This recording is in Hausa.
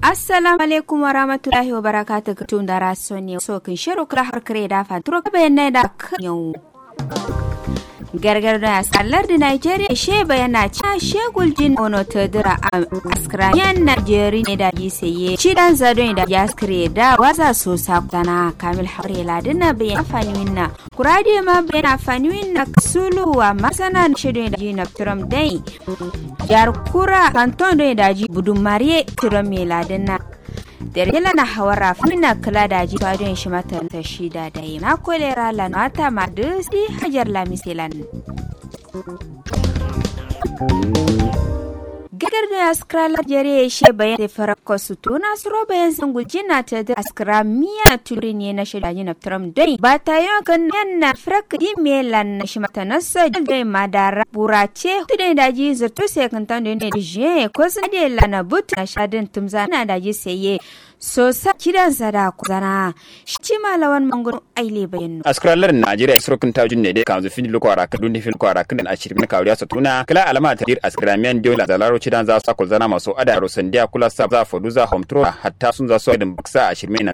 assalamu alaikum wa rahmatullahi wa barakatuh tun da rasoni so kin shiru kula har kare da fa turo bayan da kan yau gargar da sallar da Nigeria she bayana cha shegul jin ono tadira a askra yan Nigeria ne da gisaye shi dan zado da yaskre da waza so sakana kamil hare ladina bayan afani winna kurade ma bayan afani winna sulu wa masana shido da jin turam dai jar kura kanton da ji budun mariye turam me ladina Dergela na hawara fina kula da ji fadon shi mata ta shida da yi na kolera lan mata ma dusi hajar lamiselan. Gagar da askrala jere she bayan da farko su tuna su ro bayan sun gulji na ta da askra miya na turi ne na shida yi na tram dai ba ta yi kan yan na frak di melan na shi mata nasa dai madara burace tu da daji zurtu sai kan tan da ne je ko sun da lana but na shadin tumza na daji sai so sa kidan sada kuzana shi malawan mangun aile bayan askralar najeriya surukun tajun ne dai kan zu fini loko ara kadun fil ko ara kadun ashirin na kawriya satuna kala alama ta dir askramiyan diola da laro cidan za su kuzana maso ada rosandiya kula sa za fodu za homtro hatta sun za su adin baksa ashirin na